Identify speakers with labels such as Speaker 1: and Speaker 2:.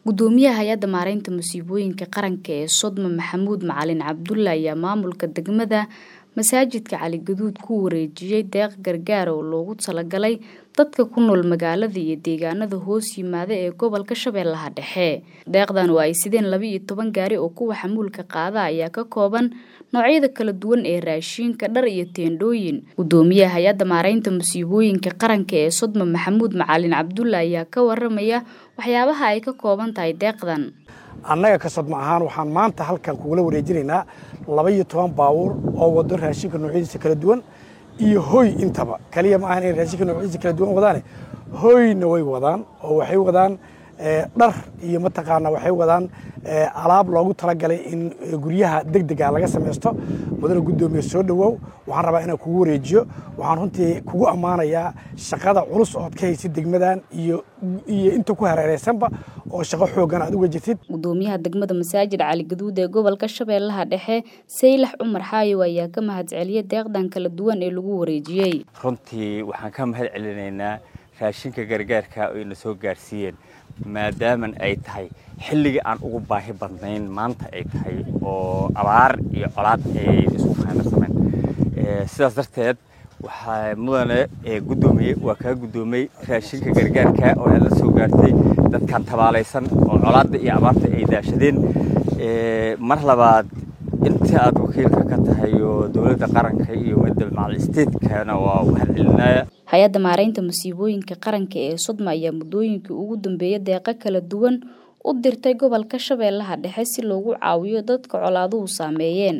Speaker 1: gudoomiyaha hay-adda maareynta musiibooyinka qaranka ee sodma maxamuud macalin cabdulle ayaa maamulka degmada masaajidka cali gaduud ku wareejiyey deeq gargaar oo loogu talagalay dadka ku nool magaalada iyo deegaanada hoos yimaada ee gobolka shabeellaha dhexe deeqdan oo ay sideen laba iyo toban gaari oo kuwa xamuulka qaada ayaa ka kooban noocyada kala duwan ee raashiinka dhar iyo teendhooyin gudoomiyaha hay-adda maareynta musiibooyinka qaranka ee sodma maxamuud macalin cabdulle ayaa ka waramaya waxyaabaha ay ka kooban tahay deeqdan
Speaker 2: annaga ka sodma ahaan waxaan maanta halkan kugula wareejinaynaa laba iyo toban baabuur oo wado raashinka noocyadiisa kala duwan iyo hoy intaba kaliya ma ahan inay raashinka noocyadiisa kala duwan wadaane hoyna way wadaan oo waxay wadaan dhar iyo mataqaana waxay wadaan alaab loogu talagalay in guryaha deg dega laga samaysto mudana guddoomiye soo dhowow waxaan rabaa inaan kugu wareejiyo waxaan runtii kugu ammaanayaa shaqada culus ood ka haysid degmadan iyo iyo inta ku hareereysanba oo shaqo xooggan aad uga jirtid
Speaker 1: gudoomiyaha degmada masaajid cali gaduud ee gobolka shabeellaha dhexe saylax cumar xaayow ayaa ka mahadceliyay deeqdan kala duwan ee lagu wareejiyey
Speaker 3: runtii waxaan ka mahad celinaynaa raashinka gargaarka oo ina soo gaarsiiyeen maadaaman ay tahay xilligii aan ugu baahi badnayn maanta ay tahay oo abaar iyo colaad ay isku faamirsameen sidaas darteed waxaa mudane guddoomiye waa kaa guddoomay raashinka gargaarka oo aad la soo gaartay dadkan tabaalaysan oo colaadda iyo abaarta ay daashadeen mar labaad inta aad wakiilka ka tahay oo dowladda qaranka iyo midda macal isteedkana waa u hadcelinaya
Speaker 1: hay-adda maareynta musiibooyinka qaranka ee sodma ayaa muddooyinkii ugu dambeeya deeqo kala duwan u dirtay gobolka shabeellaha dhexe si loogu caawiyo dadka colaaduhu saameeyeen